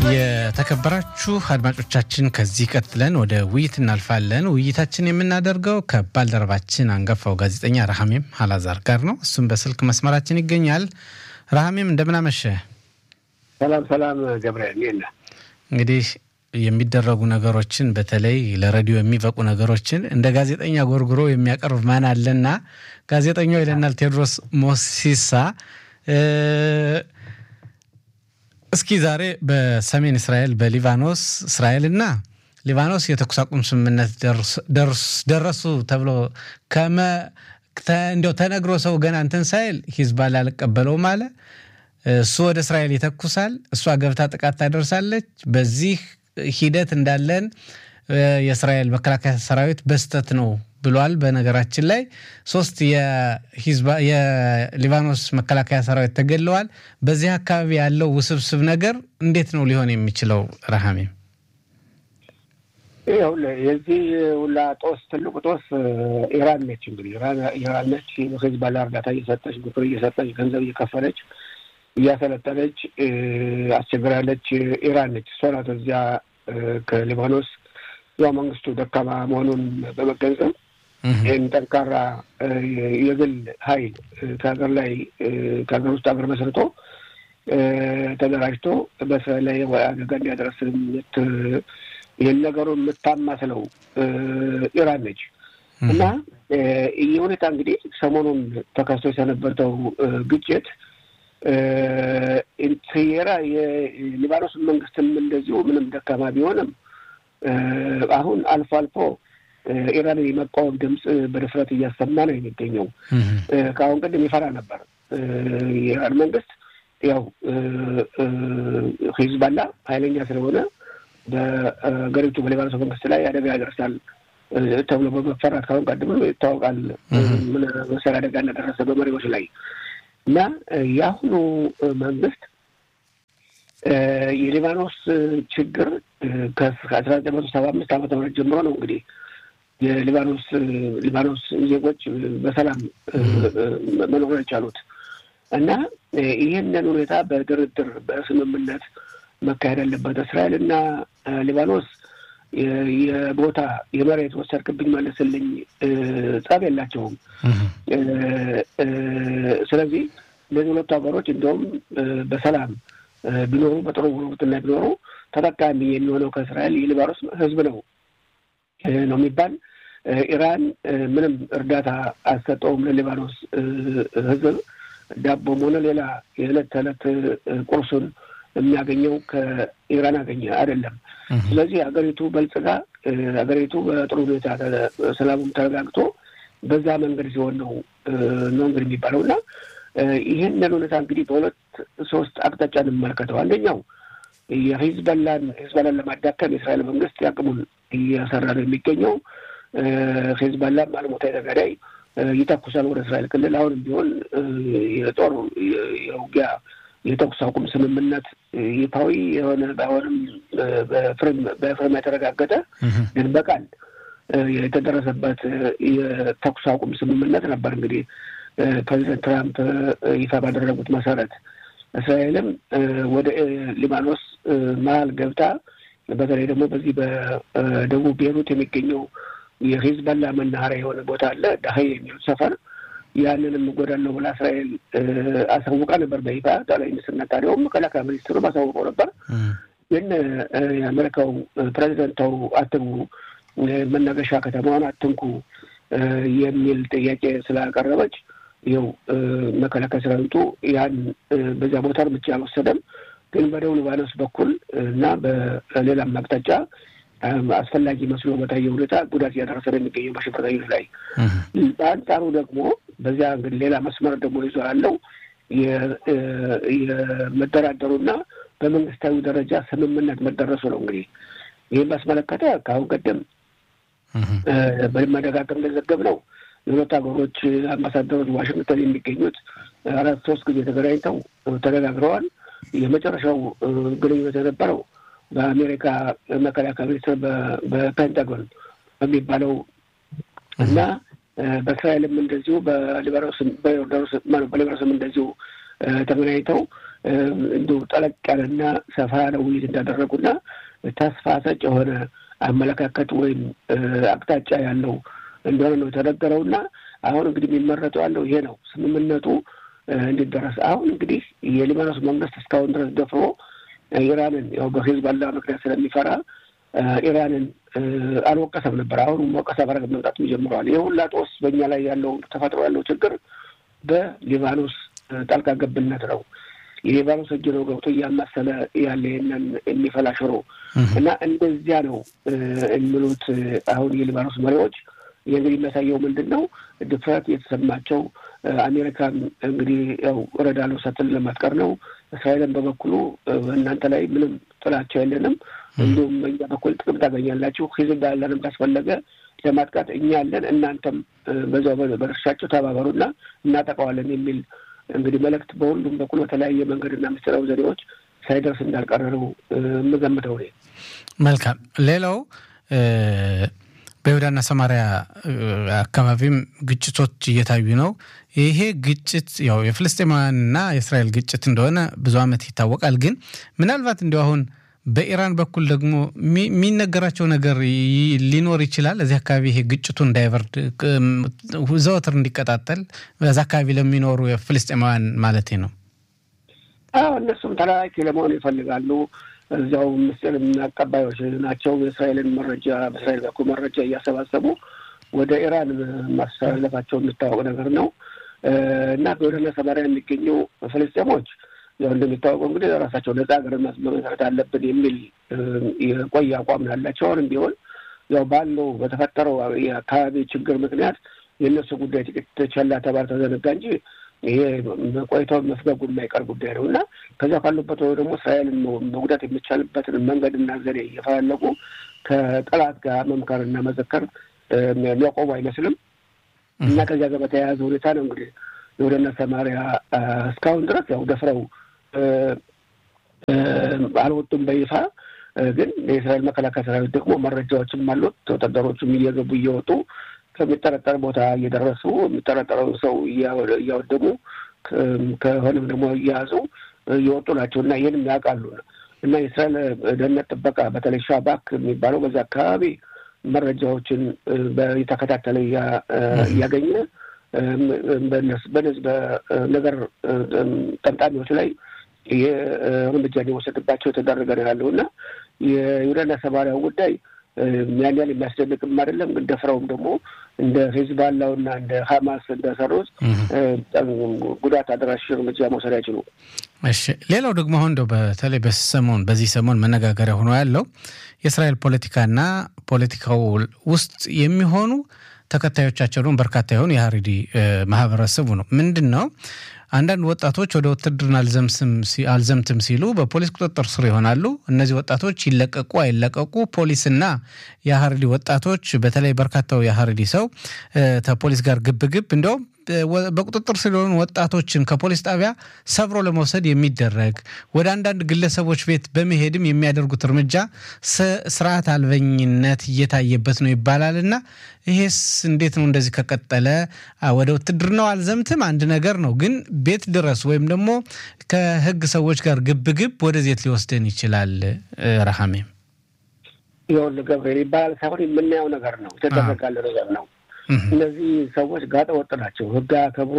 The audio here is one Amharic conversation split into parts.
የተከበራችሁ አድማጮቻችን ከዚህ ቀጥለን ወደ ውይይት እናልፋለን። ውይይታችን የምናደርገው ከባልደረባችን አንጋፋው ጋዜጠኛ ረሃሜም አላዛር ጋር ነው። እሱም በስልክ መስመራችን ይገኛል። ረሃሜም እንደምናመሸ። ሰላም ሰላም ገብርኤል ኔና እንግዲህ የሚደረጉ ነገሮችን በተለይ ለሬዲዮ የሚበቁ ነገሮችን እንደ ጋዜጠኛ ጎርጉሮ የሚያቀርብ ማን አለና ጋዜጠኛው ይለናል ቴዎድሮስ ሞሲሳ። እስኪ ዛሬ በሰሜን እስራኤል በሊባኖስ እስራኤልና ሊባኖስ የተኩስ አቁም ስምምነት ደረሱ ተብሎ እንዲያው ተነግሮ ሰው ገና እንትን ሳይል ሂዝባላ አልቀበለውም አለ። እሱ ወደ እስራኤል ይተኩሳል፣ እሷ ገብታ ጥቃት ታደርሳለች። በዚህ ሂደት እንዳለን የእስራኤል መከላከያ ሰራዊት በስተት ነው ብሏል። በነገራችን ላይ ሶስት የሊባኖስ መከላከያ ሰራዊት ተገድለዋል። በዚህ አካባቢ ያለው ውስብስብ ነገር እንዴት ነው ሊሆን የሚችለው? ረሃሜ ይኸውልህ የዚህ ሁላ ጦስ ትልቁ ጦስ ኢራን ነች። እንግዲህ ኢራን ነች ሂዝቦላ እርዳታ እየሰጠች ምክር እየሰጠች ገንዘብ እየከፈለች እያሰለጠነች አስቸግራለች። ኢራን ነች። እሷ ናት እዚያ ከሊባኖስ ያው መንግስቱ ደካማ መሆኑን በመገንዘብ ይህን ጠንካራ የግል ኃይል ከሀገር ላይ ከሀገር ውስጥ ሀገር መስርቶ ተደራጅቶ በእስራኤል ላይ አደጋ እንዲያደርስ ይህን ነገሩን የምታማስለው ኢራን ነች እና ይህ ሁኔታ እንግዲህ ሰሞኑን ተከስቶ የሰነበተው ግጭት ኢንትየራ የሊባኖስ መንግስትም እንደዚሁ ምንም ደካማ ቢሆንም አሁን አልፎ አልፎ ኢራንን የመቃወም ድምፅ በድፍረት እያሰማ ነው የሚገኘው። ከአሁን ቀደም ይፈራ ነበር የኢራን መንግስት ያው ሂዝባላ ኃይለኛ ስለሆነ በሀገሪቱ በሊባኖስ መንግስት ላይ አደጋ ያደርሳል ተብሎ በመፈራት ከአሁን ቀደም ይታወቃል። ምን መሰል አደጋ እንደደረሰ በመሪዎች ላይ እና የአሁኑ መንግስት የሊባኖስ ችግር ከአስራ ዘጠኝ መቶ ሰባ አምስት ዓመተ ምህረት ጀምሮ ነው እንግዲህ የሊባኖስ ሊባኖስ ዜጎች በሰላም መኖር የቻሉት እና ይህንን ሁኔታ በድርድር በስምምነት መካሄድ አለበት። እስራኤል እና ሊባኖስ የቦታ የመሬት ወሰድክብኝ መልስልኝ ጸብ የላቸውም። ስለዚህ እነዚህ ሁለቱ ሀገሮች እንዲሁም በሰላም ቢኖሩ በጥሩ ጉርብትና ቢኖሩ ተጠቃሚ የሚሆነው ከእስራኤል የሊባኖስ ሕዝብ ነው ነው የሚባል ኢራን ምንም እርዳታ አልሰጠውም ለሊባኖስ ሕዝብ ዳቦም ሆነ ሌላ የዕለት ተዕለት ቁርሱን የሚያገኘው ከኢራን አገኘ አይደለም። ስለዚህ ሀገሪቱ በልጽጋ ሀገሪቱ በጥሩ ሁኔታ ሰላሙም ተረጋግቶ በዛ መንገድ ሲሆን ነው ነው እንግዲህ የሚባለው እና ይህንን ሁኔታ እንግዲህ በሁለት ሶስት አቅጣጫ እንመለከተው። አንደኛው የሂዝበላን ሂዝበላን ለማዳከም የእስራኤል መንግስት ያቅሙን እየሰራ ነው የሚገኘው። ሂዝበላ አልሞታ ተጋዳይ ይተኩሳል ወደ እስራኤል ክልል። አሁንም ቢሆን የጦር የውጊያ የተኩስ አቁም ስምምነት ይፋዊ የሆነ ባይሆንም በፍርም የተረጋገጠ ግን በቃል የተደረሰበት የተኩስ አቁም ስምምነት ነበር። እንግዲህ ፕሬዚደንት ትራምፕ ይፋ ባደረጉት መሰረት እስራኤልም ወደ ሊባኖስ መሀል ገብታ በተለይ ደግሞ በዚህ በደቡብ ቤሩት የሚገኘው የሂዝበላ መናኸሪያ የሆነ ቦታ አለ ዳሀይ የሚሉት ሰፈር ያንንም እጎዳለሁ ብላ እስራኤል አሳውቃ ነበር በይፋ ጠቅላይ ሚኒስትር ነታንያሁም መከላከያ ሚኒስትሩ አሳውቀው ነበር። ግን የአሜሪካው ፕሬዚደንት ተው አትግቡ፣ መናገሻ ከተማዋን አትንኩ የሚል ጥያቄ ስላቀረበች ይኸው መከላከያ ሰራዊቱ ያን በዚያ ቦታ እርምጃ አልወሰደም። ግን በደቡብ ሊባኖስ በኩል እና በሌላም አቅጣጫ አስፈላጊ መስሎ በታየ ሁኔታ ጉዳት እያደረሰ ነው የሚገኘው በሽብርተኞች ላይ። በአንጻሩ ደግሞ በዚያ እንግዲህ ሌላ መስመር ደግሞ ይዞ ያለው የመደራደሩና በመንግስታዊ ደረጃ ስምምነት መደረሱ ነው። እንግዲህ ይህን ባስመለከተ ከአሁን ቀደም በመደጋገም እንደዘገብ ነው የሁለት ሀገሮች አምባሳደሮች ዋሽንግተን የሚገኙት አራት ሶስት ጊዜ ተገናኝተው ተነጋግረዋል። የመጨረሻው ግንኙነት የነበረው በአሜሪካ መከላከያ ሚኒስትር በፔንታጎን በሚባለው እና በእስራኤልም እንደዚሁ በሊባኖስም በሊባኖስም እንደዚሁ ተገናኝተው እንዲሁ ጠለቅ ያለና ሰፋ ያለ ውይይት እንዳደረጉና ተስፋ ሰጭ የሆነ አመለካከት ወይም አቅጣጫ ያለው እንደሆነ ነው የተነገረውና አሁን እንግዲህ የሚመረጠው ያለው ይሄ ነው ስምምነቱ እንዲደረስ። አሁን እንግዲህ የሊባኖስ መንግስት እስካሁን ድረስ ደፍሮ ኢራንን ያው በሂዝቦላ ምክንያት ስለሚፈራ ኢራንን አልወቀሰም ነበር። አሁን ወቀሳ በረግ መምጣት ጀምረዋል። ይህ ሁላ ጦስ በእኛ ላይ ያለው ተፈጥሮ ያለው ችግር በሊባኖስ ጣልቃ ገብነት ነው። የሊባኖስ እጅ ነው ገብቶ እያማሰለ ያለ ይህንን የሚፈላ ሽሮ እና እንደዚያ ነው የሚሉት አሁን የሊባኖስ መሪዎች። ይህ እንግዲህ የሚያሳየው ምንድን ነው? ድፍረት የተሰማቸው አሜሪካን እንግዲህ ያው እረዳለሁ ስትል ለማጥቀር ነው። እስራኤልን በበኩሉ እናንተ ላይ ምንም ጥላቻ የለንም፣ እንዲሁም በእኛ በኩል ጥቅም ታገኛላችሁ፣ ሂዝቦላንም ካስፈለገ ለማጥቃት እኛ ያለን፣ እናንተም በዛው በድርሻቸው ተባበሩና እናጠቃዋለን የሚል እንግዲህ መልእክት በሁሉም በኩል በተለያየ መንገድና ምስጢራዊ ዘዴዎች ሳይደርስ እንዳልቀረ ነው የምገምተው። መልካም። ሌላው በይሁዳና ሰማሪያ አካባቢም ግጭቶች እየታዩ ነው። ይሄ ግጭት ያው የፍልስጤማውያንና የእስራኤል ግጭት እንደሆነ ብዙ ዓመት ይታወቃል። ግን ምናልባት እንዲሁ አሁን በኢራን በኩል ደግሞ የሚነገራቸው ነገር ሊኖር ይችላል። እዚህ አካባቢ ይሄ ግጭቱ እንዳይበርድ ዘወትር እንዲቀጣጠል በዛ አካባቢ ለሚኖሩ የፍልስጤማውያን ማለት ነው። አዎ እነሱም ተላላኪ ለመሆን ይፈልጋሉ። እዚያው ምስጢር አቀባዮች ናቸው። የእስራኤልን መረጃ በእስራኤል በኩል መረጃ እያሰባሰቡ ወደ ኢራን ማስተላለፋቸው የሚታወቅ ነገር ነው እና በወደና ሰማሪያ የሚገኙ ፍልስጤሞች ያው እንደሚታወቀው እንግዲህ ራሳቸው ነጻ ሀገር መመስረት አለብን የሚል የቆየ አቋም ያላቸው አሁንም ቢሆን ያው ባለው በተፈጠረው የአካባቢ ችግር ምክንያት የእነሱ ጉዳይ ጥቂት ቸላ ተባር ተዘነጋ እንጂ ይሄ ቆይታውን መፍገጉ የማይቀር ጉዳይ ነው እና ከዚያ ካሉበት ወይ ደግሞ እስራኤልን መጉዳት የሚቻልበትን መንገድና ዘዴ እየፈላለጉ ከጠላት ጋር መምከርና መዘከር የሚያቆሙ አይመስልም እና ከዚያ ጋር በተያያዘ ሁኔታ ነው እንግዲህ የወደና ሰማሪያ እስካሁን ድረስ ያው ደፍረው አልወጡም በይፋ ግን የእስራኤል መከላከያ ሰራዊት ደግሞ መረጃዎችም አሉት። ወታደሮቹም እየገቡ እየወጡ ከሚጠረጠር ቦታ እየደረሱ የሚጠረጠረውን ሰው እያወደሙ ከሆነም ደግሞ እየያዙ እየወጡ ናቸው እና ይህንም ያውቃሉ እና የእስራኤል ደህንነት ጥበቃ በተለይ ሻባክ የሚባለው በዛ አካባቢ መረጃዎችን የተከታተለ እያገኘ በነዚህ በነገር ጠምጣሚዎች ላይ ይህ እርምጃ እንዲወሰድባቸው የተደረገ ነው ያለው እና የይሁዳና ሰማርያው ጉዳይ ያን ያህል የሚያስደንቅም አይደለም። ግን ደፍረውም ደግሞ እንደ ሂዝባላውና እንደ ሀማስ እንደሰሩት ጉዳት አድራሽ እርምጃ መውሰድ አይችሉ። እሺ፣ ሌላው ደግሞ አሁን እንደው በተለይ በሰሞን በዚህ ሰሞን መነጋገሪያ ሆኖ ያለው የእስራኤል ፖለቲካና ፖለቲካው ውስጥ የሚሆኑ ተከታዮቻቸውን በርካታ የሆኑ የሀሪዲ ማህበረሰቡ ነው። ምንድን ነው አንዳንድ ወጣቶች ወደ ውትድርና አልዘምትም ሲሉ በፖሊስ ቁጥጥር ስር ይሆናሉ። እነዚህ ወጣቶች ይለቀቁ አይለቀቁ ፖሊስና የሀሪዲ ወጣቶች በተለይ በርካታው የሀሪዲ ሰው ከፖሊስ ጋር ግብግብ እንዲያውም በቁጥጥር ስር የሆኑ ወጣቶችን ከፖሊስ ጣቢያ ሰብሮ ለመውሰድ የሚደረግ ወደ አንዳንድ ግለሰቦች ቤት በመሄድም የሚያደርጉት እርምጃ ስርዓት አልበኝነት እየታየበት ነው ይባላል እና ይሄስ እንዴት ነው? እንደዚህ ከቀጠለ ወደ ውትድርናው አልዘምትም አንድ ነገር ነው፣ ግን ቤት ድረስ ወይም ደግሞ ከህግ ሰዎች ጋር ግብግብ ወደዜት ሊወስደን ይችላል። ረሃሜም ይኸውልህ ገብርኤል ይባላል ሳይሆን የምናየው ነገር ነው፣ የተደረጋለ ነገር ነው። እነዚህ ሰዎች ጋጠ ወጥ ናቸው። ህግ አያከብሩ፣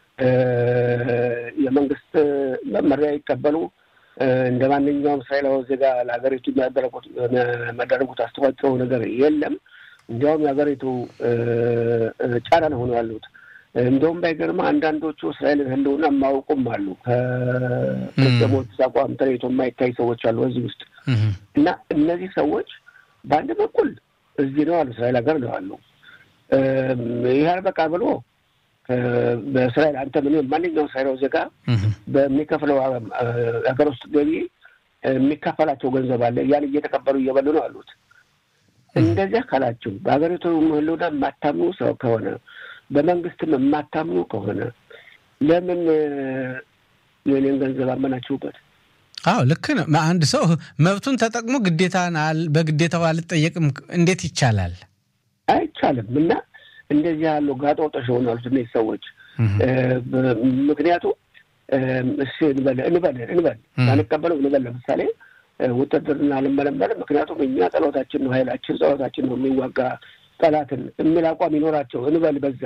የመንግስት መመሪያ ይቀበሉ። እንደ ማንኛውም እስራኤላዊ ዜጋ ለሀገሪቱ የሚያደርጉት አስተዋጽኦ ነገር የለም። እንዲያውም የሀገሪቱ ጫና ነው ሆነው ያሉት። እንደውም ባይገርማ አንዳንዶቹ እስራኤልን ህልውና የማያውቁም አሉ። ከፍልስጤሞች አቋም ተለይቶ የማይታይ ሰዎች አሉ እዚህ ውስጥ እና እነዚህ ሰዎች በአንድ በኩል እዚህ ነው አሉ፣ እስራኤል ሀገር ነው አሉ ይህ አልበቃ ብሎ በእስራኤል አንተ ምን ማንኛውም እስራኤላዊ ዜጋ በሚከፍለው ሀገር ውስጥ ገቢ የሚከፈላቸው ገንዘብ አለ። ያን እየተቀበሉ እየበሉ ነው አሉት። እንደዚያ ካላችሁ በሀገሪቱ ህልውና የማታምኑ ሰው ከሆነ በመንግስትም የማታምኑ ከሆነ ለምን የኔን ገንዘብ አመናችሁበት? አዎ ልክ ነው። አንድ ሰው መብቱን ተጠቅሞ ግዴታን በግዴታው አልጠየቅም እንዴት ይቻላል? አይቻልም። እና እንደዚህ ያሉ ጋጠ ወጦች የሆኑ ያሉት እነዚህ ሰዎች ምክንያቱም እሺ እንበል እንበል እንበል ባንቀበለው እንበል ለምሳሌ ውትድርና ልመለመል ምክንያቱም እኛ ጸሎታችን ነው ኃይላችን ጸሎታችን ነው የሚዋጋ ጠላትን የሚል አቋም ይኖራቸው እንበል በዛ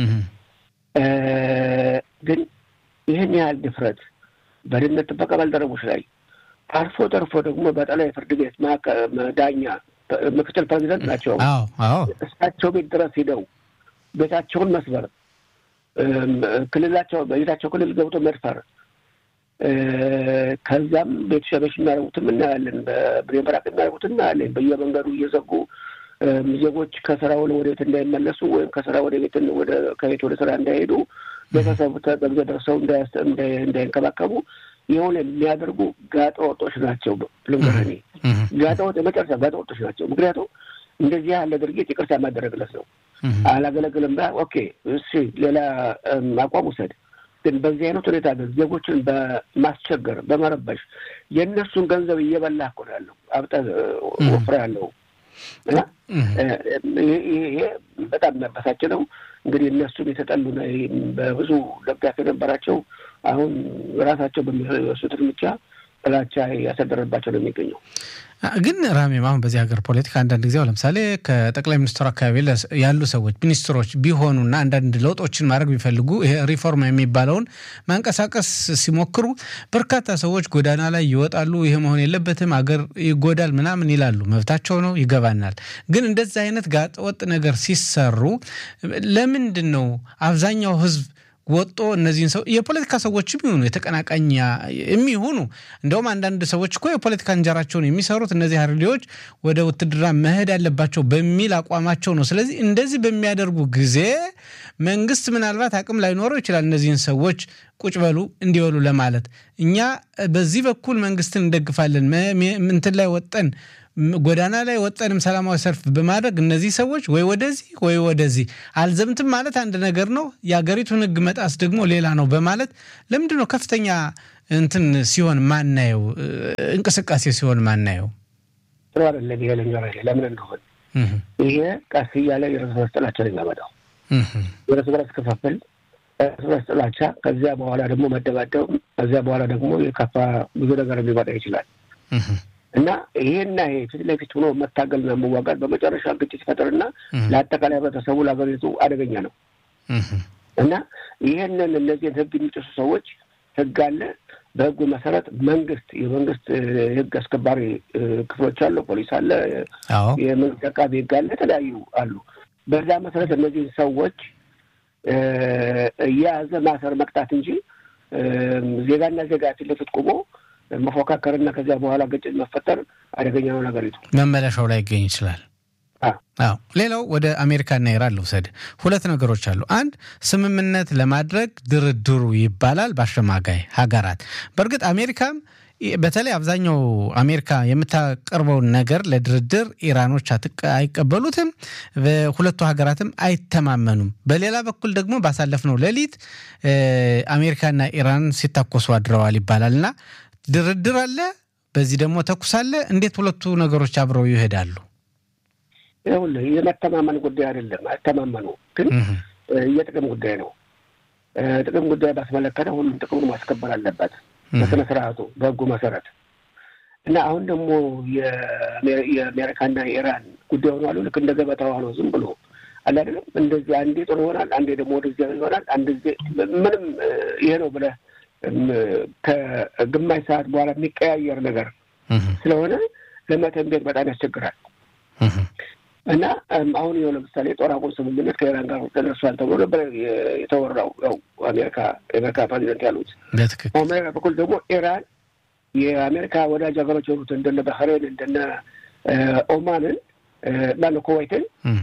ግን ይህን ያህል ድፍረት በደህንነት ጥበቃ ባልደረቦች ላይ አልፎ ተርፎ ደግሞ በጠቅላይ ፍርድ ቤት ዳኛ ምክትል ፕሬዚደንት ናቸው። እሳቸው ቤት ድረስ ሂደው ቤታቸውን መስበር፣ ክልላቸው በቤታቸው ክልል ገብቶ መድፈር፣ ከዛም ቤት ሸበሽ የሚያደርጉትም እናያለን። በብሬን በራቅ የሚያደርጉት እናያለን። በየመንገዱ እየዘጉ ዜጎች ከስራ ወደ ቤት እንዳይመለሱ ወይም ከስራ ወደ ቤት ከቤት ወደ ስራ እንዳይሄዱ ቤተሰቡ ተገብዘ ደርሰው እንዳይንከባከቡ የሆነ የሚያደርጉ ጋጠ ወጦች ናቸው። ልንገርህ ጋጠ ወጥ የመጨረሻ ጋጠ ወጦች ናቸው። ምክንያቱም እንደዚህ ያለ ድርጊት ይቅርታ የማደረግለት ነው። አላገለግልም ባ ኦኬ፣ እሺ ሌላ አቋም ውሰድ። ግን በዚህ አይነት ሁኔታ ግን ዜጎችን በማስቸገር በመረበሽ የእነሱን ገንዘብ እየበላ እኮ ነው ያለው አብጠህ ወፍራ ያለው እና ይሄ በጣም የሚያበሳጭ ነው። እንግዲህ እነሱም የተጠሉ በብዙ ደጋፊ የነበራቸው አሁን ራሳቸው በሚወስዱት እርምጃ ጥላቻ ያሳደረባቸው ነው የሚገኘው። ግን ራሜም አሁን በዚህ ሀገር ፖለቲካ አንዳንድ ጊዜ ለምሳሌ ከጠቅላይ ሚኒስትሩ አካባቢ ያሉ ሰዎች ሚኒስትሮች ቢሆኑና አንዳንድ ለውጦችን ማድረግ ቢፈልጉ ይሄ ሪፎርም የሚባለውን ማንቀሳቀስ ሲሞክሩ በርካታ ሰዎች ጎዳና ላይ ይወጣሉ። ይሄ መሆን የለበትም አገር ይጎዳል ምናምን ይላሉ። መብታቸው ነው፣ ይገባናል። ግን እንደዚህ አይነት ጋጠወጥ ነገር ሲሰሩ ለምንድን ነው አብዛኛው ህዝብ ወጦ እነዚህን ሰው የፖለቲካ ሰዎች የሚሆኑ የተቀናቃኝ የሚሆኑ እንደውም አንዳንድ ሰዎች እኮ የፖለቲካ እንጀራቸውን የሚሰሩት እነዚህ ሀርዲዎች ወደ ውትድርና መሄድ ያለባቸው በሚል አቋማቸው ነው። ስለዚህ እንደዚህ በሚያደርጉ ጊዜ መንግስት ምናልባት አቅም ላይኖረው ይችላል እነዚህን ሰዎች ቁጭ በሉ እንዲበሉ ለማለት። እኛ በዚህ በኩል መንግስትን እንደግፋለን እንትን ላይ ወጠን ጎዳና ላይ ወጠንም ሰላማዊ ሰልፍ በማድረግ እነዚህ ሰዎች ወይ ወደዚህ ወይ ወደዚህ አልዘምትም ማለት አንድ ነገር ነው። የሀገሪቱን ሕግ መጣስ ደግሞ ሌላ ነው በማለት ለምንድን ነው ከፍተኛ እንትን ሲሆን ማናየው እንቅስቃሴ ሲሆን ማናየው? ጥሩ አይደለም። ይሄ ልንገርህ ለምን እንደሆን ይሄ ቀስ እያለ የእርስ በርስ ጥላቻ ነው የሚያመጣው። የእርስ በርስ ክፍፍል፣ እርስ በርስ ጥላቻ፣ ከዚያ በኋላ ደግሞ መደባደብ፣ ከዚያ በኋላ ደግሞ የከፋ ብዙ ነገር ሊመጣ ይችላል። እና ይሄና ይሄ ፊት ለፊት ሆኖ መታገልና መዋጋት በመጨረሻ ግጭት ይፈጥርና ለአጠቃላይ ህብረተሰቡ ለሀገሪቱ አደገኛ ነው። እና ይህንን እነዚህን ህግ የሚጥሱ ሰዎች ህግ አለ። በህጉ መሰረት መንግስት የመንግስት ህግ አስከባሪ ክፍሎች አሉ፣ ፖሊስ አለ፣ የመንግስት አቃቢ ህግ አለ፣ የተለያዩ አሉ። በዛ መሰረት እነዚህን ሰዎች እየያዘ ማሰር መቅጣት እንጂ ዜጋና ዜጋ ፊት ለፊት ቆሞ መፎካከርና ከዚያ በኋላ ግጭት መፈጠር አደገኛ ነው። ነገሪቱ መመለሻው ላይ ይገኝ ይችላል። አዎ ሌላው ወደ አሜሪካና ኢራን ልውሰድ። ሁለት ነገሮች አሉ። አንድ ስምምነት ለማድረግ ድርድሩ ይባላል በአሸማጋይ ሀገራት። በእርግጥ አሜሪካም በተለይ አብዛኛው አሜሪካ የምታቀርበውን ነገር ለድርድር ኢራኖች አይቀበሉትም፣ ሁለቱ ሀገራትም አይተማመኑም። በሌላ በኩል ደግሞ ባሳለፍነው ሌሊት አሜሪካና ኢራን ሲታኮሱ አድረዋል ይባላል እና ድርድር አለ፣ በዚህ ደግሞ ተኩስ አለ። እንዴት ሁለቱ ነገሮች አብረው ይሄዳሉ? ይኸውልህ የመተማመን ጉዳይ አይደለም። አይተማመኑ ግን የጥቅም ጉዳይ ነው። ጥቅም ጉዳይ ባስመለከተ ሁሉም ጥቅሙን ማስከበር አለበት በስነ ስርዓቱ በህጉ መሰረት እና አሁን ደግሞ የአሜሪካና የኢራን ጉዳይ ሆኗሉ። ልክ እንደ ገበታ ሆኖ ዝም ብሎ አለ አይደለም። እንደዚህ አንዴ ጥሩ ይሆናል፣ አንዴ ደግሞ ወደዚያ ይሆናል። አንድ ጊዜ ምንም ይሄ ነው ብለህ ከግማሽ ሰዓት በኋላ የሚቀያየር ነገር ስለሆነ ለመተንቤት በጣም ያስቸግራል። እና አሁን ይኸው ለምሳሌ ጦር አቁም ስምምነት ከኢራን ጋር ተደርሷል ተብሎ ነበር የተወራው። ያው አሜሪካ የአሜሪካ ፕሬዚደንት ያሉት በአሜሪካ በኩል ደግሞ ኢራን የአሜሪካ ወዳጅ ሀገሮች የሆኑት እንደነ ባህሬን እንደነ ኦማንን ማነው ኩዌይትን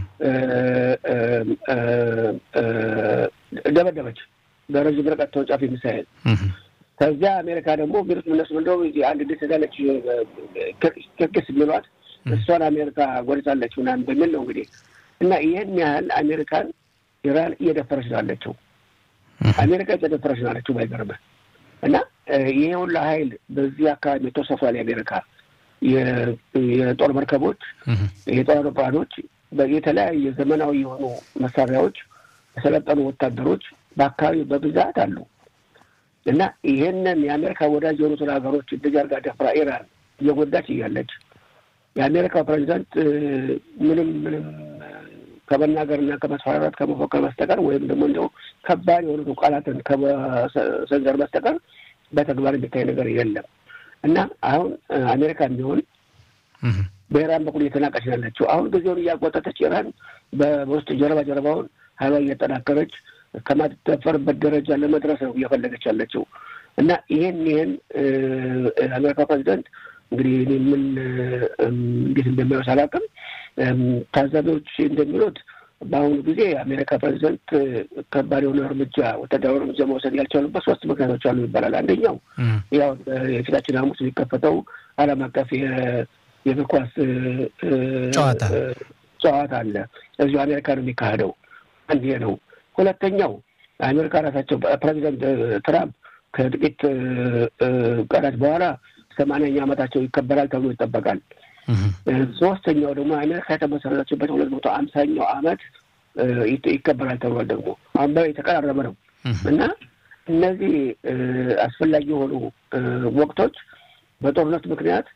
ደበደበች በረዥም ርቀት ተወንጫፊ ሚሳይል። ከዚያ አሜሪካ ደግሞ ሚሉት እነሱ እንደው አንድ ደስ ያለች ክርክስ የሚሏት እሷን አሜሪካ ጎድታለች ምናምን በሚል ነው እንግዲህ እና ይህን ያህል አሜሪካን ኢራን እየደፈረች ነው ያለችው። አሜሪካ እየደፈረች ነው ያለችው ባይገርምህ። እና ይሄ ሁላ ሀይል በዚህ አካባቢ ተሰፏል። የአሜሪካ የጦር መርከቦች፣ የጦር አውሮፕላኖች፣ የተለያየ ዘመናዊ የሆኑ መሳሪያዎች፣ የሰለጠኑ ወታደሮች በአካባቢው በብዛት አሉ። እና ይሄንን የአሜሪካ ወዳጅ የሆኑትን ሀገሮች እንደዚህ አድርጋ ደፍራ ኢራን እየጎዳች እያለች የአሜሪካው ፕሬዚዳንት ምንም ምንም ከመናገርና ከመስፈራራት ከመፎከር በስተቀር ወይም ደግሞ እንዲያው ከባድ የሆኑት ቃላትን ከመሰንዘር በስተቀር በተግባር የሚታይ ነገር የለም እና አሁን አሜሪካ ቢሆን በኢራን በኩል እየተናቀች ያለችው አሁን ጊዜውን እያጓጠተች ኢራን በውስጥ ጀርባ ጀርባውን ሀይሏ እያጠናከረች ከማትደፈርበት ደረጃ ለመድረስ ነው እየፈለገች ያለችው እና ይህን ይህን አሜሪካ ፕሬዚደንት እንግዲህ እኔ ምን እንዴት እንደሚያወስ አላውቅም። ታዛቢዎች እንደሚሉት በአሁኑ ጊዜ የአሜሪካ ፕሬዚደንት ከባድ የሆነ እርምጃ ወታደራዊ እርምጃ መውሰድ ያልቻሉበት ሶስት ምክንያቶች አሉ ይባላል። አንደኛው ያው የፊታችን ሐሙስ የሚከፈተው ዓለም አቀፍ የእግር ኳስ ጨዋታ ጨዋታ አለ። እዚሁ አሜሪካ ነው የሚካሄደው። አንድ ይሄ ነው። ሁለተኛው አሜሪካ ራሳቸው ፕሬዚደንት ትራምፕ ከጥቂት ቀናት በኋላ ሰማንያኛ ዓመታቸው ይከበራል ተብሎ ይጠበቃል። ሶስተኛው ደግሞ አሜሪካ የተመሰረተችበት ሁለት መቶ አምሳኛው ዓመት ይከበራል ተብሏል። ደግሞ አሁን የተቀራረበ ነው እና እነዚህ አስፈላጊ የሆኑ ወቅቶች በጦርነት ምክንያት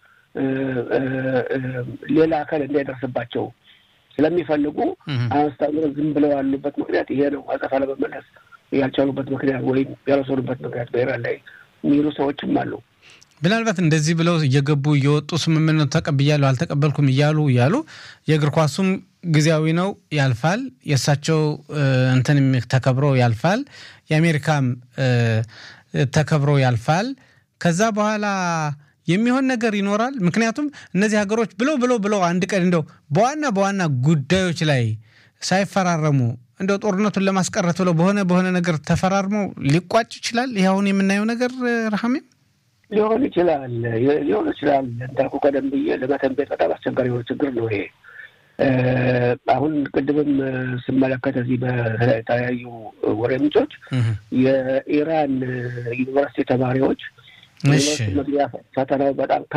ሌላ አካል እንዳይደርስባቸው ስለሚፈልጉ አስታምሮ ዝም ብለው ያሉበት ምክንያት ይሄ ነው። አጸፋ ለመመለስ ያልቻሉበት ምክንያት ወይም ያልወሰዱበት ምክንያት በኢራን ላይ የሚሉ ሰዎችም አሉ። ምናልባት እንደዚህ ብለው እየገቡ እየወጡ ስምምነቱ ተቀብያለሁ አልተቀበልኩም እያሉ እያሉ የእግር ኳሱም ጊዜያዊ ነው ያልፋል። የእሳቸው እንትን ተከብሮ ያልፋል። የአሜሪካም ተከብሮ ያልፋል። ከዛ በኋላ የሚሆን ነገር ይኖራል። ምክንያቱም እነዚህ ሀገሮች ብለው ብለው ብለው አንድ ቀን እንደው በዋና በዋና ጉዳዮች ላይ ሳይፈራረሙ እንደው ጦርነቱን ለማስቀረት ብለው በሆነ በሆነ ነገር ተፈራርመው ሊቋጭ ይችላል። ይህ አሁን የምናየው ነገር ረሃሜም ሊሆን ይችላል ሊሆን ይችላል። እንዳልኩ ቀደም ብዬ ለመተንቤት በጣም አስቸጋሪ የሆነ ችግር ነው ይሄ። አሁን ቅድምም ስመለከት እዚህ በተለያዩ ወሬ ምንጮች የኢራን ዩኒቨርሲቲ ተማሪዎች መግቢያ ፈተናው በጣም